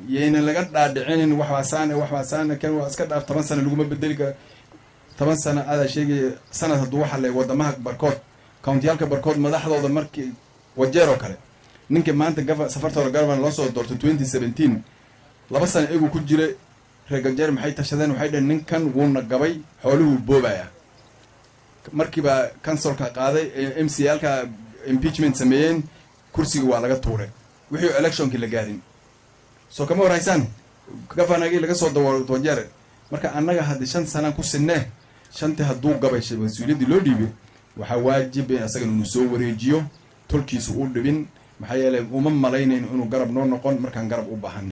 yayna laga dhaadhicinin waxbaasaane waxbaasaane kan waa iska dhaaf toban sana laguma bedeli karo toban sana adaa sheegaya sanad hadduu waxa le wadamaha barkood countiyaalka barkood madaxdooda markii wajeer oo kale ninka maanta gava safartooda government loo soo doortay twenty seventeen laba sana iyagu ku jira reer gajeer maxay tashadeen waxay dhaheen ninkan wuuna gabay xooluhuu boobaya markiibaa consolka qaaday ee m c alka impeachment sameeyeen kursiga waa laga tuuray wixii electionkii la gaarin soo kama warhaysaan gafanagii laga soo dawo wajeer marka annaga haddii shan sanaan ku sinee shantii hadduu gabay mas-uuliyaddii loo dhiibay waxaa waajib in asagan inu soo wareejiyo tolkiisu u dhibin maxaa yeelay uma malaynayn inuu garab noo noqon markaan garab u baahan